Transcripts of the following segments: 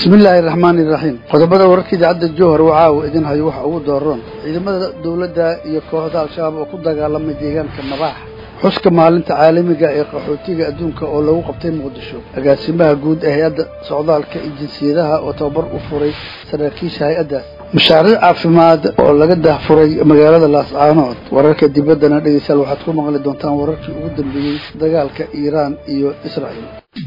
bismi illaahi araxmaani iraxiim qodobada wararka idaacadda jowhar waa caawa idin hayo waxa ugu dooran ciidamada dowladda iyo kooxda al-shabaab oo ku dagaalamay deegaanka mabaax xuska maalinta caalamiga ee qaxootiga adduunka oo lagu qabtay muqdisho agaasimaha guud ee hay-adda socdaalka iyo jinsiyadaha oo tababar u furay saraakiisha hay-addaas mashaariic caafimaad oo laga dahfuray magaalada laascaanood wararka dibaddana dhegeystayaal waxaad ku maqli doontaan wararkii ugu dambeeyey dagaalka iiraan iyo israa'iil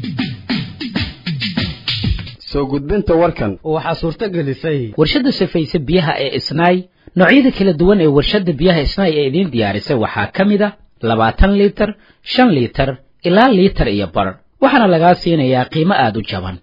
soo gudbinta warkan waxaa suurto gelisay warshadda safayse biyaha ee isnaay noocyada kala duwan ee warshadda biyaha isnaay ee idiin diyaarisay waxaa ka mid a labaatan liitar shan liitar ilaa liitar iyo bar waxaana lagaa siinayaa qiimo aada u jaban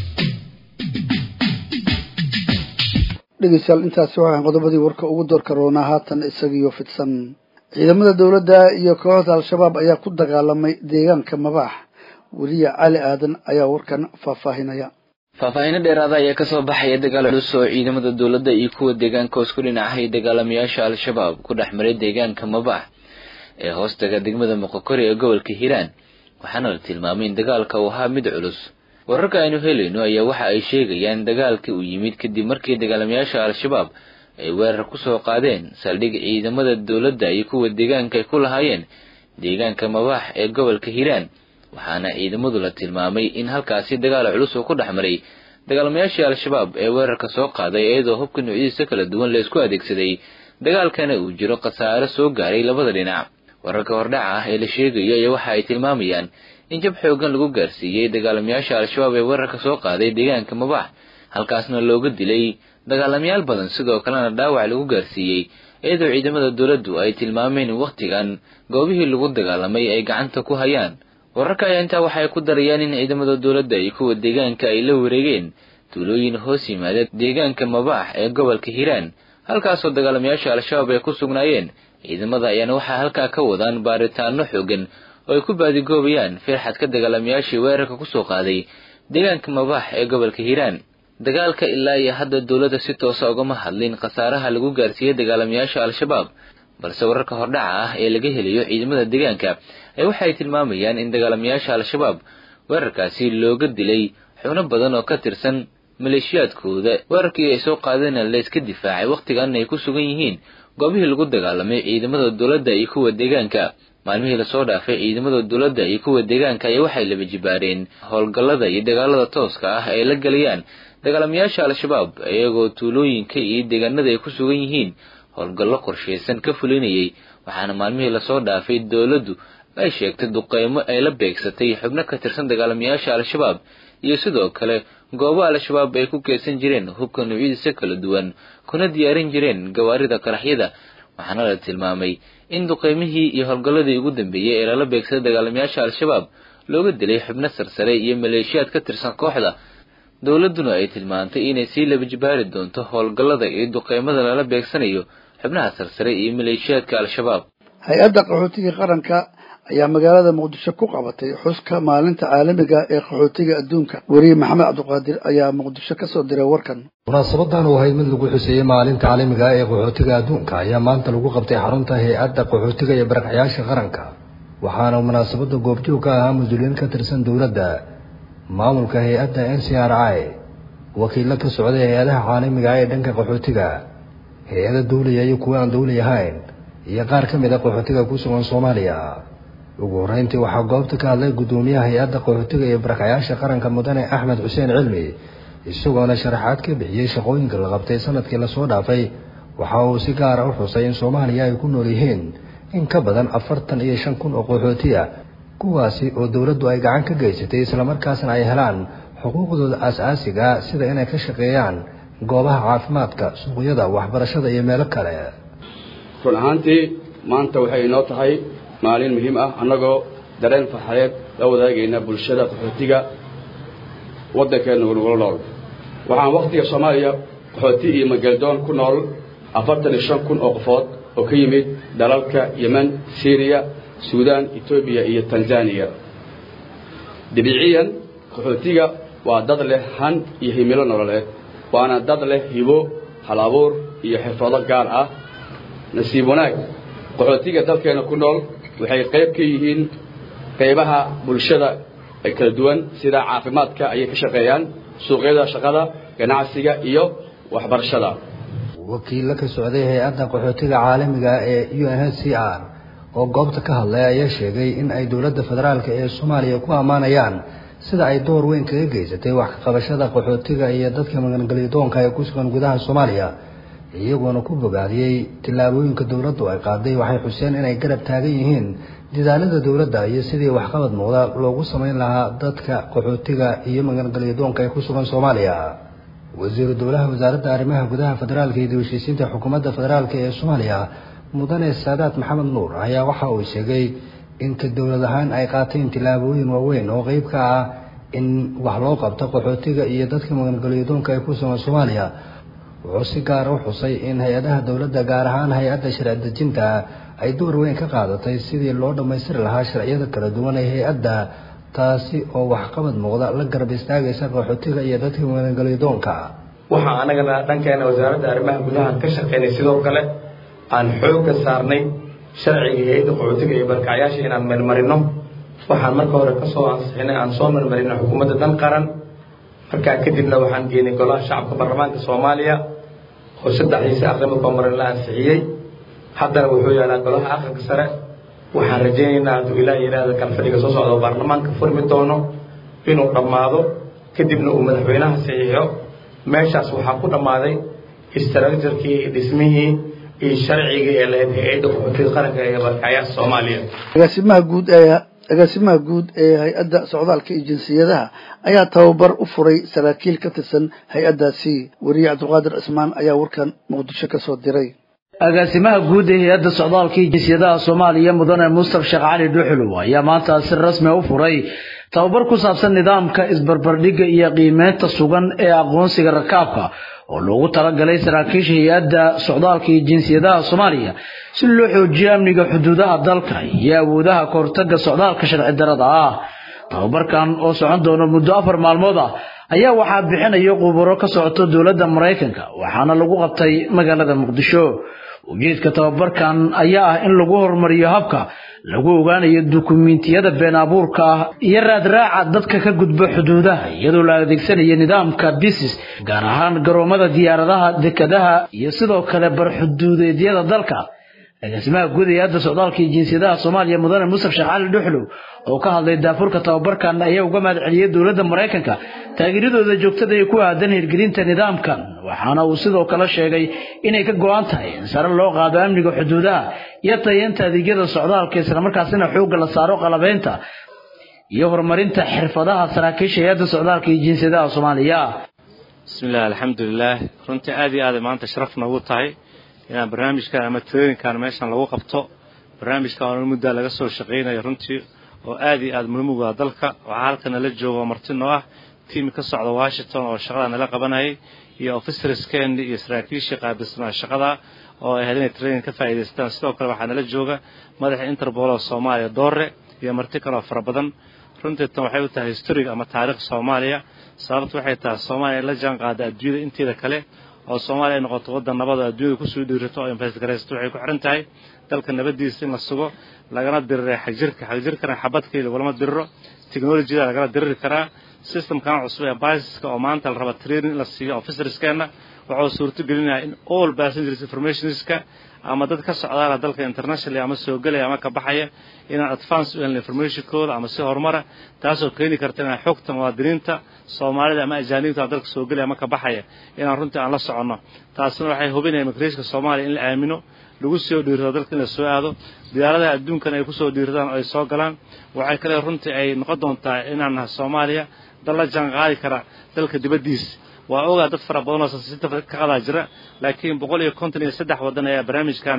dhegeystayaal intaasi waxaan qodobadii warka ugu doorka roonaa haatan isagiyo fidsan ciidamada dowladda iyo kooxda al-shabaab ayaa ku dagaalamay deegaanka mabaax weliya cali aadan ayaa warkan faahfaahinaya faahfaahiino dheeraada ayaa kasoo baxaya dagaal culus oo ciidamada dowladda iyo kuwa deegaanka hoos ku dhinacahay dagaalamayaasha al-shabaab ku dhex maray deegaanka mabaax ee hoostaga degmada moqokori ee gobolka hiiraan waxaana la tilmaamay in dagaalka uu ahaa mid culus wararka aynu helayno ayaa waxa ay sheegayaan dagaalka uu yimid kadib markii dagaalamayaasha al-shabaab ay weerar kusoo qaadeen saldhig ciidamada dowladda iyo kuwa deegaanka ay ku lahaayeen deegaanka mabaax ee gobolka hiiraan waxaana ciidamadu la tilmaamay in halkaasi dagaal culus uu ku dhex maray dagaalamayaashii al-shabaab ee weerarka soo qaaday iyadoo hubka noocyadiisa kala duwan la isku adeegsaday dagaalkana uu jiro khasaare soo gaaray labada dhinac wararka hordhaca ah ee la sheegayo ayaa waxa ay tilmaamayaan in jab xoogan lagu gaarsiiyey dagaalamayaasha al-shabaab ee weerarka soo qaaday deegaanka mabaax halkaasna looga dilay dagaalamayaal badan sidoo kalena dhaawac lagu gaarsiiyey iyadoo ciidamada dowladdu ay tilmaameen in wakhtigan goobihii lagu dagaalamay ay gacanta ku hayaan wararka ayaa intaa waxay ku darayaan in ciidamada dowladda iyo kuwa deegaanka ay la wareegeen tuulooyin hoos yimaada deegaanka mabaax ee gobolka hiiraan halkaasoo dagaalamayaasha al-shabaab ay ku sugnaayeen ciidamada ayaana waxaa halkaa ka wadaan baaritaano xoogan oo ay ku baadigoobayaan firxadka dagaalamayaashii weerarka kusoo qaaday deegaanka mabaax ee gobolka hiiraan dagaalka ilaa iyo hadda dowladda si toosa ugama hadlin khasaaraha lagu gaarsiiyey dagaalamayaasha al-shabaab balse wararka hordhaca ah ee laga helayo ciidamada deegaanka ay waxay tilmaamayaan in dagaalamayaasha al-shabaab weerarkaasi looga dilay xubno badan oo ka tirsan maleeshiyaadkooda weerarkii ay soo qaadeenna la iska difaacay wakhtigan ay ku sugan yihiin goobihii lagu dagaalamay ciidamada dowladda iyo kuwa deegaanka maalmihii lasoo dhaafay ciidamada dowladda iyo kuwa deegaanka ayaa waxay laba jibaareen howlgallada iyo dagaalada tooska ah ay la gelayaan dagaalamayaasha al-shabaab iyagoo tuulooyinka iyo deegaanada ay ku sugan yihiin howlgallo qorshaysan ka fulinayay waxaana maalmihii lasoo dhaafay dowladdu ay sheegtay duqeymo ay la beegsatay xubno ka tirsan dagaalamayaasha al-shabaab iyo sidoo kale goobo al-shabaab ay ku keedsan jireen hubka noocyadiisa kala duwan kuna diyaarin jireen gawaarida qaraxyada waxaana la tilmaamay in duqeymihii iyo howlgalladii ugu dambeeyey ee lala beegsaday dagaalamayaasha al-shabaab looga dilay xubno sarsare iyo maleeshiyaad ka tirsan kooxda dowladduna ay tilmaantay inay sii laba jibaari doonto howlgallada iyo duqeymada lala beegsanayo xubnaha sarsare iyo maleeshiyaadka al-shabaab hay-adda qaxootiga qaranka ayaa magaalada muqdisho ku qabatay xuska maalinta caalamiga ee qaxootiga adduunka weriye maxamed cabdiqaadir ayaa muqdisho kasoo diray warkan munaasabadan oo ahayd mid lagu xuseeyey maalinta caalamiga ee qaxootiga adduunka ayaa maanta lagu qabtay xarunta hay-adda qaxootiga iyo barakcayaasha qaranka waxaana munaasabada goobjoog ka ahaa mas-uuliyiin ka tirsan dowladda maamulka hay-adda n c r i wakiilo ka socday hay-adaha caalamiga ee dhanka qaxootiga hay-ada dawliya iyo kuwa aan dawli ahayn iyo qaar ka mid a qaxootiga ku sugan soomaaliya ugu horreyntii waxaa goobta ka hadlay guddoomiyaha hay-adda qaxootiga iyo barakcayaasha qaranka mudane axmed xuseen cilmi isagoona sharaxaad ka bixiyey shaqooyinka la qabtay sanadkii lasoo dhaafay waxa uu si gaara u xusay in soomaaliya ay ku nool yihiin in ka badan afartan iyo shan kun oo qaxooti ah kuwaasi oo dowladdu ay gacan ka geysatay islamarkaasna ay helaan xuquuqdooda aas-aasiga sida inay ka shaqeeyaan goobaha caafimaadka suuqyada waxbarashada iyo meelo kale run ahaantii maanta waxay inoo tahay maalin muhiim ah annagoo dareen farxadeed la wadaagayna bulshada qaxootiga waddankeenna nagula nool waxaan wakhtiga soomaaliya qaxooti iyo mageldoon ku nool afartan iyo shan kun oo qofood oo ka yimid dalalka yemen syriya suudaan etoobiya iyo tanzaniya dabiiciyan qaxootiga waa dad leh han iyo himilo nololeed waana dad leh hibo hal abuur iyo xirfado gaar ah nasiib wanaag qaxootiga dalkeena ku nool waxay qayb ka yihiin qaybaha bulshada ee kala duwan sida caafimaadka ayay ka shaqeeyaan suuqyada shaqada ganacsiga iyo waxbarashada wakiilla ka socday hay-adda qaxootiga caalamiga ee u n h c r oo goobta ka hadlay ayaa sheegay in ay dowladda federaalk ee soomaaliya ku ammaanayaan sida ay door weyn kaga geysatay wax ka qabashada qaxootiga iyo dadka magangelyadoonka ee ku sugan gudaha soomaaliya iyagoona ku bogaadiyey tillaabooyinka dowladdu ay qaaday waxay xuseen inay garab taagan yihiin dadaalada dowladda iyo sidii waxqabad muuqda loogu samayn lahaa dadka qaxootiga iyo magangelyadoonka ee ku sugan soomaaliya wasiiru dowlaha wasaaradda arrimaha gudaha federaalka iyo dawashiisiinta xukuumadda federaalk ee soomaaliya mudane saadaad maxamed nuur ayaa waxa uu sheegay in ka dowlad ahaan ay qaateen tillaabooyin waaweyn oo qeyb ka ah in wax loo qabto qaxootiga iyo dadka magangelyadoonka ee ku sugan soomaaliya wuxuu si gaara u xusay in hay-adaha dowladda gaar ahaan hay-adda sharci dejinta ay door weyn ka qaadatay sidii loo dhammaystiri lahaa sharciyada kala duwan ee hay-adda taasi oo waxqabad muuqda la garab istaagaysa qaxootiga iyo dadka magangelyadoonka waxaa anagana dhankeena wasaaradda arrimaha gudaha ka shaqeynay sidoo kale aan xoogga saarnay sharciga hay-adda qaxootiga iyo barkacyaasha inaan marmarino waxaan marka hore kasoo ansixinay aan soo marmarino xukuumadda dan qaran markaa kadibna waxaan geenay golaha shacabka baarlamaanka soomaaliya oo saddexdiisa aqrima koomarin la ansixiyey haddana wuxuu yaalaa golaha aqalka sare waxaan rajaynaynaa hadduu ilaah yidhaahda kalfadhiga soo socda oo baarlamaanka furmi doono inuu dhammaado kadibna uu madaxweynaha saxiixo meeshaas waxaa ku dhammaaday istraakjarkii dhismihii iyo sharcigii ee lahayd hay-adda qaxootiga qaranka ee barkacyaasha soomaaliya agaasimaha guud ee agaasimaha guud ee hay-adda socdaalka iyo jinsiyadaha ayaa tababar u furay saraakiil ka tirsan hay-addaasi weriye cabdulqaadir cismaan ayaa warkan muqdisho ka soo diray agaasimaha guud ee hay-adda socdaalka iyo jinsiyadaha soomaaliya mudane mustaf sheekh cali dhuxulow ayaa maanta si rasmi u furay tababar ku saabsan nidaamka isbarbardhigga iyo qiimeynta sugan ee aqoonsiga rakaabka oo loogu talagalay saraakiisha hay-adda socdaalka iyo jinsiyadaha soomaaliya si loo xoojiyo amniga xuduudaha dalka iyo awoodaha kahortaga socdaalka sharci darada ah tababarkan oo socon doono muddo afar maalmood ah ayaa waxaa bixinaya khubaro ka socoto dowladda maraykanka waxaana lagu qabtay magaalada muqdisho ujeedka tababarkan ayaa ah in lagu horumariyo habka lagu ogaanayo dukumiintiyada been abuurka ah iyo raadraaca dadka ka gudba xuduudaha iyadoo la adeegsanayo nidaamka bisis gaar ahaan garoomada diyaaradaha dekadaha iyo sidoo kale barxuduudeedyada dalka agaasimaha guud ee hadda socdaalka iyo jinsiyadaha soomaaliya mudane mustaf sheekh cali dhuxlow oo ka hadlay daafurka tababarkan ayaa uga mahad celiyey dowladda maraykanka taageeradooda joogtada ee ku aadan hirgelinta nidaamkan waxaana uu sidoo kale sheegay inay ka go-an tahay in sare loo qaado amniga xuduudaha iyo tayeenta adeegyada socdaalka islamarkaasina xoogga la saaro qalabeynta iyo horumarinta xirfadaha saraakiisha hay-adda socdaalka iyo jinsiyadaha soomaaliya bismillahi alxamdulilah runtii aad iyo aaday maanta sharaf noogu tahay inaan barnaamijkan ama traininkan meeshan lagu qabto barnaamijkan oo muddaa laga soo shaqaynayo runtii oo aad iyo aad muhiim ugu ah dalka waxaa halkan nala jooga marti noo ah tiim ka socda washington oo shaqada nala qabanayay iyo officerskeeni iyo saraakiishii qaabilsanaa shaqada oo ay ahayd inay training ka faa'iidaystaan sidoo kale waxaa nala jooga madaxa interpol oo soomaaliya doore iyo marti kale oo fara badan runtii tan waxay u tahay historig ama taariikh soomaaliya sababtu waxay tahay soomaaliya in la jaan qaada adduunyada inteeda kale oo soomaaliya ay noqoto waddan nabad oo adduunyada kusoo dhiirato oo invesgaraysato waxay ku xiran tahay dalka nabadiisa in la sugo lagana diriray xagjirka xagjirkana xabadkii lagulama diriro technologyada lagala diriri karaa systemkan cusub ee basiska oo maanta la raba training in la siiyo officerskeena wuxuu suurto gelinayaa in all passengers informationska ama dad ka socdaala dalka internationally ama soo gelaya ama ka baxaya inaan advance u helna informationkooda ama si horumara taasoo keeni karta inaan xogta muwaadiniinta soomaalida ama ajaanibta dalka soo gelaya ama ka baxaya inaan runtii aan la soconno taasina waxay hubinaya immigration soomaaliya in la aamino lagu soo dhiirado dalka in la soo aado diyaaradaha adduunkan ay kusoo dhiiradaan oo ay soo galaan waxay kale runtii ay noqon doontaa inaan nahay soomaaliya dal la jaan qaadi kara dalka dibaddiisa waa ogaa dad fara badan oo sita ka qadaa jira laakiin boqol iyo konton iyo saddex waddan ayaa barnaamijkan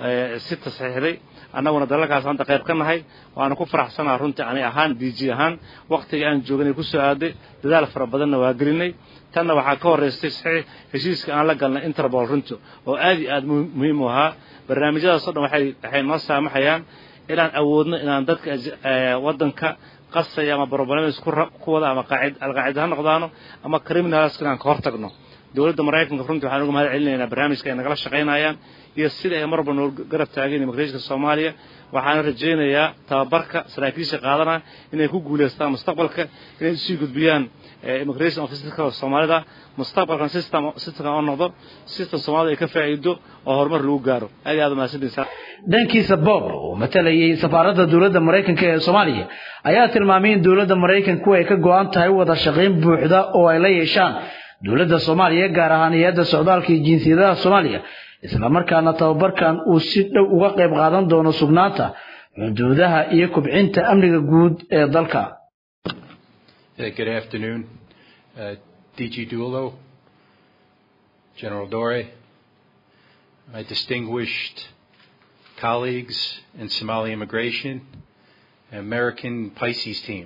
si tasaxiixday annaguna dalalkaas hadda qayb ka nahay waana ku faraxsanaha runtii ani ahaan d g ahaan waktiga aan jooganay ku soo aaday dadaal fara badanna waa gelinay tanna waxaa ka horraystay saxiix heshiiska aan la galnay interpol runtii oo aad iyo aad muhiim u ahaa barnaamijyadaasoo dhan waxay waxay noo saamaxayaan inaan awoodno inaan dadka waddanka qasaya ama broblemads ku wada ama alqaacida ha noqdaano ama criminals inaan ka hortagno dowladda maraykanka runtii waxaan uga mahad celinaynaa barnaamijka ay nagala shaqaynayaan iyo sida ay marba noo garab taageen immigrationka soomaaliya waxaana rajaynayaa tababarka saraakiisha qaadanaya inay ku guulaystaan mustaqbalka inay usii gudbiyaan immigration officerka soomaalida mustaqbalkan system systemka oo noqdo system soomaalida ay ka faa'iido oo horumar lagu gaaro aad iyo aad umahadsantiisa dhankiisa bob oo matalayay safaaradda dowladda maraykanka ee soomaaliya ayaa tilmaamay in dowladda maraykanku ay ka go-an tahay wada shaqayn buuxda oo ay la yeeshaan dowladda soomaaliya gaar ahaan hay-adda socdaalka iyo jinsiyadaha soomaaliya islamarkaana tababarkan uu si dhow uga qayb qaadan doono sugnaanta xuduudaha iyo kubcinta amniga guud ee dalka Good afternoon, uh, DG Dulo, General Dore, my distinguished colleagues in Somali immigration, American Pisces team.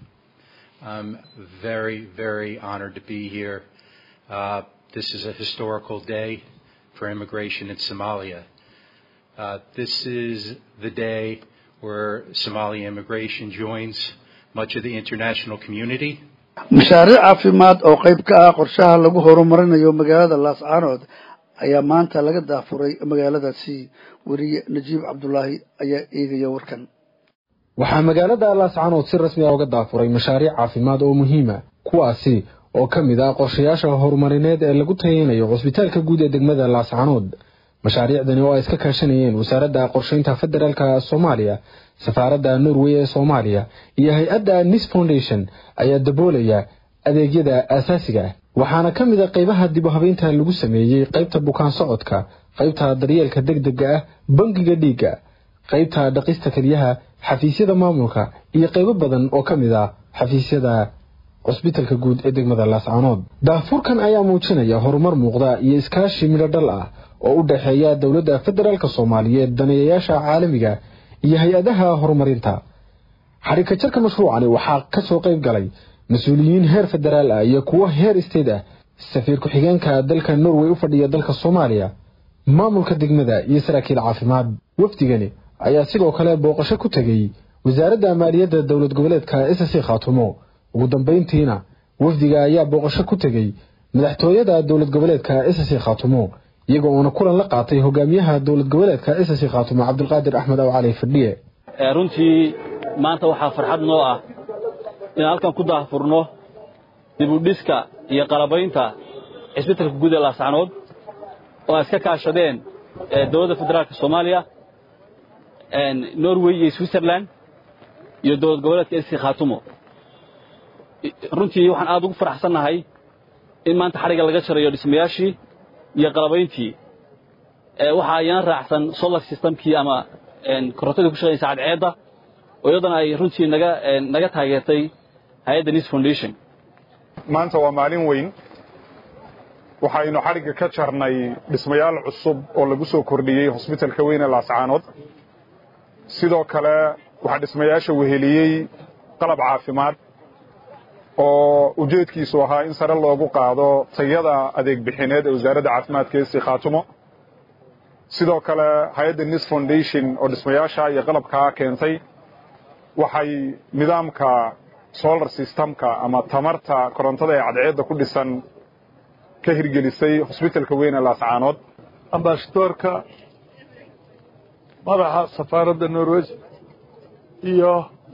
I'm very, very honored to be here. Uh, this is a historical day for immigration in Somalia. Uh, this is the day where Somali immigration joins much of the international community. mashaariic caafimaad oo qayb ka ah qorshaha lagu horumarinayo magaalada laascaanood ayaa maanta laga daafuray magaaladaasi weriye najiib cabdulaahi ayaa eegaya warkan waxaa magaalada laascaanood si rasmi ah uga daafuray mashaariic caafimaad oo muhiima kuwaasi oo ka mid ah qorshayaasha horumarineed ee lagu tayeynayo cusbitaalka guud ee degmada laascaanood mashaariicdani oo ay iska kaashanayeen wasaaradda qorshaynta federaalka soomaaliya safaaradda norway ee soomaaliya iyo hay-adda nis foundation ayaa daboolaya adeegyada aasaasiga ah waxaana ka mid a qaybaha dib u habeynta lagu sameeyey qaybta bukaan socodka qaybta daryeelka degdega ah bangiga dhiigga qaybta dhaqista keliyaha xafiisyada maamulka iyo qaybo badan oo ka mid ah xafiisyada cusbitalka guud ee degmada laascaanood daafuurkan ayaa muujinaya horumar muuqda iyo iskaashi midho dhal ah oo u dhexeeya dowladda federaalk soomaaliyeed daneeyayaasha caalamiga iyo hay-adaha horumarinta xarika jarka mashruucani waxaa ka soo qayb galay mas-uuliyiin heer federaal ah iyo kuwo heer isteed ah safiir ku-xigeenka dalka norway u fadhiya dalka soomaaliya maamulka degmada iyo saraakiil caafimaad wafdigani ayaa sidoo kale booqasho ku tegey wasaaradda maaliyadda dowlad goboleedka ssc khaatumo ugu dambayntiina wafdiga ayaa booqasho ku tegey madaxtooyada dowlad goboleedka ssc khaatumo iyaga uuna kulan la qaatay hogaamiyaha dowlad goboleedka ssc khaatumo cabdulqaadir axmed aw cali fadhiye runtii maanta waxaa farxad noo ah inaan halkan ku daahfurno dibudhiska iyo qalabaynta cisbitalka guud ee laascanood oo ay iska kaashadeen dowladda federaalka soomaaliya norway iyo switzerland iyo dowlad goboleedka ssc khaatumo runtii waxaan aad ugu faraxsannahay in maanta xadhigga laga jarayo dhismayaashii iyo qalabayntii waxa ayana raacsan solar systemkii ama korontadii ku shaqaynaysa cadceedda oo iyadana ay runtii naga naga taageertay hay-adda nis foundation maanta waa maalin weyn waxaynu xadhigga ka jarnay dhismayaal cusub oo lagu soo kordhiyey hosbitalka weyn ee laascaanood sidoo kale waxaa dhismayaasha weheliyey qalab caafimaad oo ujeedkiisu ahaa in sare loogu qaado tayada adeeg bixineed ee wasaaradda caafimaadka esi khaatumo sidoo kale hay-adda nis foundation oo dhismayaasha iyo qalabkaa keentay waxay nidaamka solar systemka ama tamarta korontada ee cadceedda ku dhisan ka hirgelisay hosbitalka weyn ee laascaanood ambasadoorka madaxa safaaradda norway iyo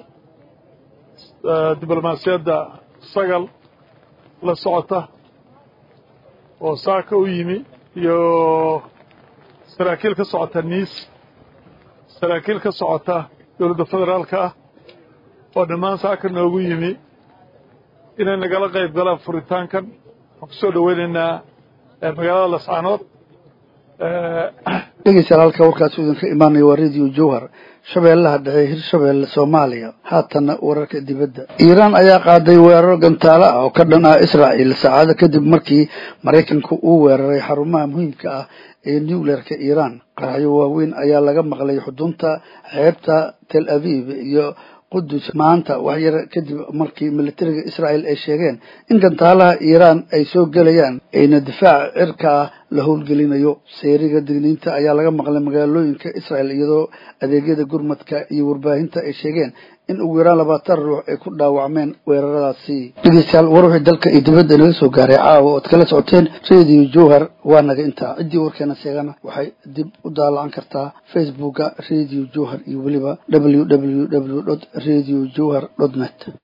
diblomaasiyadda sagal la socota oo saaka u yimi iyo saraakiil ka socota niis saraakiil ka socota dowladda federaalka ah oo dhammaan saaka noogu yimi inay nagala qayb galaan furitaankan waxaan ku soo dhoweynaynaa magaalada lascaanood dhegeystayaal halka warkaasi idinka imaanaya waa radio jowhar shabeellaha dhexe hirshabeelle soomaaliya haatanna wararka dibadda iiraan ayaa qaaday weeraro gantaalo ah oo ka dhan ah israa'iil saacado kadib markii maraykanku uu weeraray xarumaha muhiimka ah ee nucleerka iiraan qaraxyo waaweyn ayaa laga maqlay xudunta xeebta tel aviv iyo qudus maanta wax yar kadib markii militariga israa'iil ay sheegeen in gantaalaha iiraan ay soo gelayaan ayna difaaca cirka ah la howlgelinayo seeriga digniinta ayaa laga maqlay magaalooyinka israa'iil iyadoo adeegyada gurmadka iyo warbaahinta ay sheegeen in ugu yaraan labaatan ruux ay ku dhaawacmeen weeraradaasi dhegeystayaal war wixii dalka iyo dibadda inaga soo gaaray caawa ood kala socoteen radio jowhar waa naga intaa ciddii warkeena sheegana waxay dib u daalacan kartaa facebooka radio jowhar iyo weliba w w w radio jowhar net